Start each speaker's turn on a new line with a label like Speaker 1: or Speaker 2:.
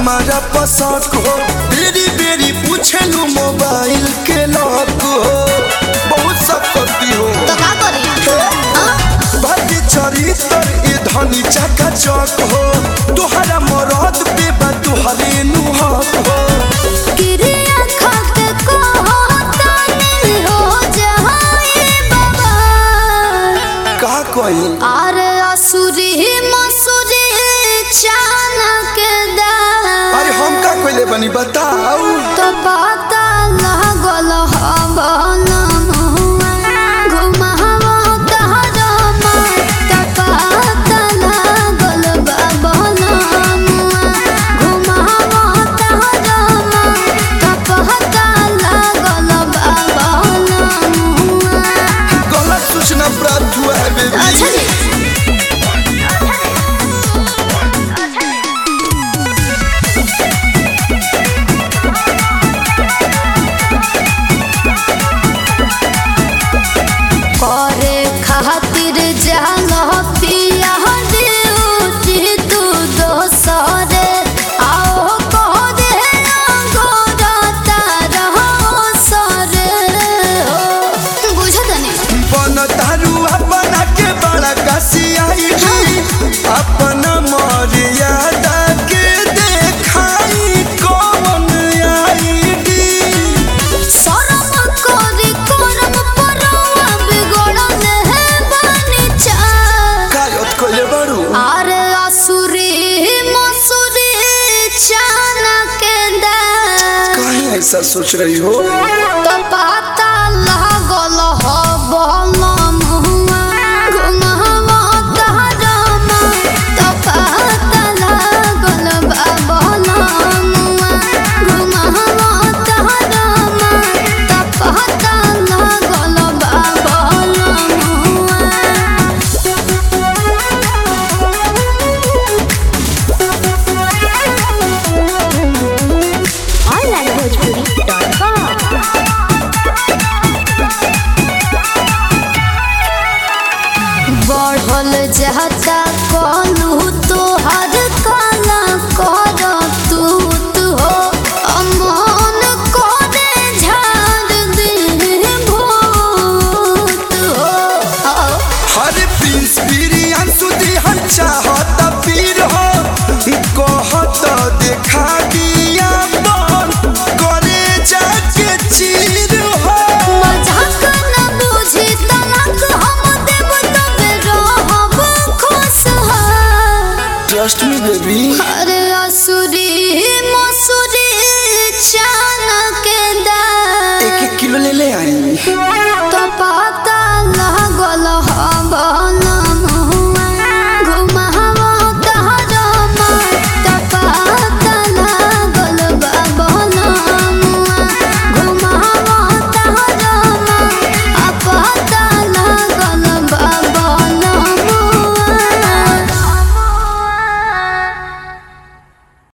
Speaker 1: हमारा पसंद हो बेरी बेरी पूछलू मोबाइल के लॉक हो बहुत सब करती हो
Speaker 2: तो का करी
Speaker 1: भाग्य चरित्र ये धनी चका चक हो तुहरा मरद पे बा तुहरे नुहक हो
Speaker 2: क्रिया खाके को तानी हो जाए बाबा
Speaker 1: का कही
Speaker 2: अरे असुरी मसुरी चानक दा
Speaker 1: अरे हम का कोइले बनी बताऊ
Speaker 2: तो पता लागल हवन घुमावा तहरमा तो पता लागल बाबन घुमावा तहरमा तो पता लागल बाबन
Speaker 1: गलत सूचना प्राप्त हुआ है बेबी
Speaker 2: अच्छा जी करे खातिर जाल पिया ड्यूटी तू दोसरे आओ कह दे गोरता रहो सरे हो बुझत नहीं
Speaker 1: बन तारू अपना के बड़ा कसियाई अपना मर्यादा के देखाई कौन आईडी
Speaker 2: शरम करी करम परवा बिगड़ल है बानी चा
Speaker 1: कायत कोइले बारू
Speaker 2: अरे असुरी मसुरी चानक दा
Speaker 1: काहे ऐसा सोच रही हो